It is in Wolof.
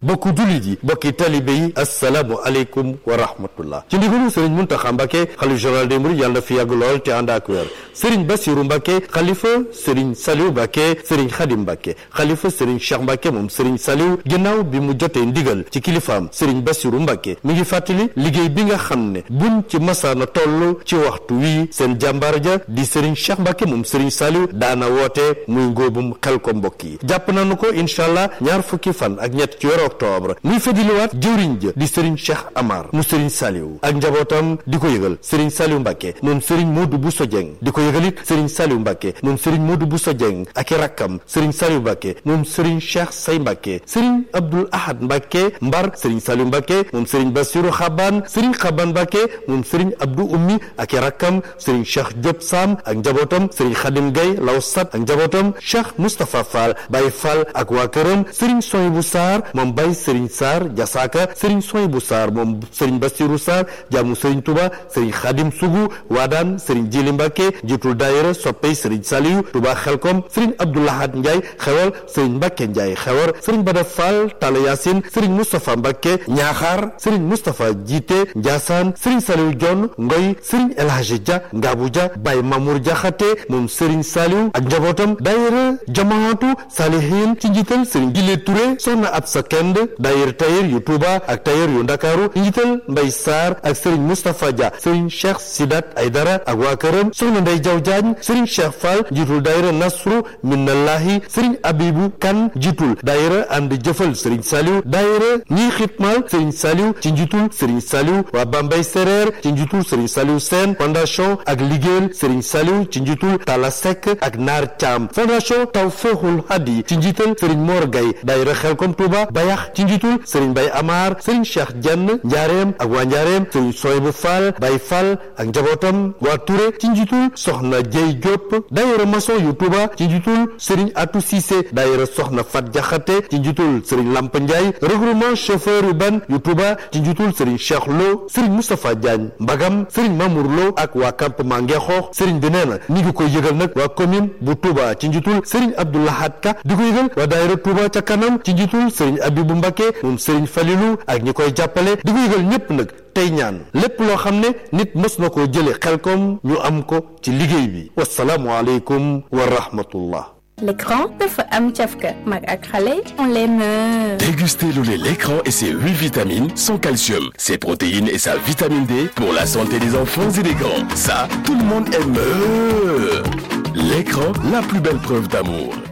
bokku jullit yi bokki talibe yi assalaamu aleykum wa rahmatullah ci ndigalu sëriñ Muntaxa Mbàkke xalif général des mourides yàlla na fi yàgg lool te ànd ak wér sëriñ Basiru Mbàkke xalifa sëriñ Saliw Mbàkke sëriñ Xadim Mbàkke xalifa sëriñ Cheikh Mbàkke moom sëriñ Saliw ginnaaw bi mu jotee ndigal ci kilifaam sëriñ Basiru Mbàkke mi ngi fàttali liggéey bi nga xam ne buñ ci masaana toll ci waxtu wii seen jàmbaar ja di sëriñ Cheikh Mbàkke moom sëriñ Saliw daana woote muy ngóobum xel ko mbokk yi jàpp nañu ko incha allah ñaar fukki fan ak ñett ci weeru octobre muy fëdiliwaat jëwriñ ja di sëriñ Cheikh Amar mu sëriñ Saliw ak njabootam di ko yëgal sëriñ Saliw Mbàkke moom sëriñ Modou Bousso Dieng di ko yëgal it sëriñ Saliw Mbàkke moom sëriñ Modou Bousso Dieng ak i rakkam sëriñ Saliw Mbàkke moom sëriñ Cheikh Say Mbàkke sëriñ Abdoul Ahad Mbàkke Mbar sëriñ Saliw Mbàkke moom sëriñ Basiru Xaban sëriñ Xaban Mbàkke moom sëriñ Abdou Ummi ak i rakkam sëriñ Cheikh Diop Sam ak njabootam sëriñ Xadim Gay Lawsat ak njabootam Cheikh Moustapha Fall Baye Fall ak waa këram sëriñ Soyibu Sarr moom Baye sëriñ Sarr Jasaaka sëriñ Soyibu Sarr moom sëriñ Basiru Sarr jaamu sëriñ Touba sëriñ Xadim Sugu Waadaan sëriñ Jili Mbàkke jiitul daayira soppey sëriñ Saliyu Touba Xelkom sëriñ Abdoulahat Ndiaye xewal sëriñ Mbàkke Ndiaye xewar sëriñ Bada Fall Talla Yaasin sëriñ Moustapha Mbàkke Ñaaxaar sëriñ Moustapha Jiite Njaasaan sëriñ Saliyu Jon Ngoy sëriñ El Hadji Dia Ngaabu Dia Baye Mamour Jaxate moom sëriñ Saliyu ak njabootam daayira jamaatu Salihin ci njiital sëriñ Gile Touré soxna Absa Kend daayira tayir yu Touba ak tayir yu Ndakaaru ci njiital Mbay Sarr ak sëriñ Moustapha Dia sëriñ Cheikh Sidat Aydara ak waa këram soxna Ndey Jaw Jaañ sëriñ Cheikh Fall njiitul daayira Nasru Minallahi sëriñ Abibu Kan njiitul daayira ànd jëfal sëriñ Saliou daayira ñiy xitmal sëriñ Saliou ci njiitul sëriñ Saliou waa Bambay Sereer ci njiitul sëriñ Saliou Sène fondation ak liggéeyal sëriñ Saliou ci njiitul Tala Seck ak Naar Caam fondation Tawfeexul Hadi ci njiital sëriñ Mor Gay daayira Xelkom Touba Bayax ci njiitul sëriñ Bay Amar sëriñ Cheikh Jenn Njaareem ak waa Njaareem sëriñ Soybu Fall Bay Fall ak njabootam waa Touré ci njiitul soxna Jey Diop daayira maçon yu Touba ci njiitul sëriñ Atou Cissé daayira soxna Fat Jaxate ci njiitul sëriñ Lamp Ndiaye regroupement chauffeur urbain yu Touba ci njiitul sëriñ Cheikh Lo sëriñ Moustapha Diagne Mbagam sëriñ Mamour Lo ak waa campement Ngexoox sëriñ bi nee na ñi ngi koy yëgal nag waa commune bu Touba ci njiitul sëriñ Abdoulahat Ka di ko yëgal waa daayira Touba ca kanam ci njiitul sëriñ Abibu Mbakke moom sëriñ Falilou ak ñi koy jàppale di ko yëgal ñépp nag tey ñaan lépp loo xam ne nit mës na koo jële xelkom ñu am ko ci liggéey bi wasalaamu aleykum wa rahmatullah L'écran dafa am cafka mag ak xale on les meurt. Dégustez le lait l'écran et ses 8 vitamines, son calcium, ses protéines et sa vitamine D pour la santé des enfants et des grands. Ça, tout le monde aime. L'écran, la plus belle preuve d'amour.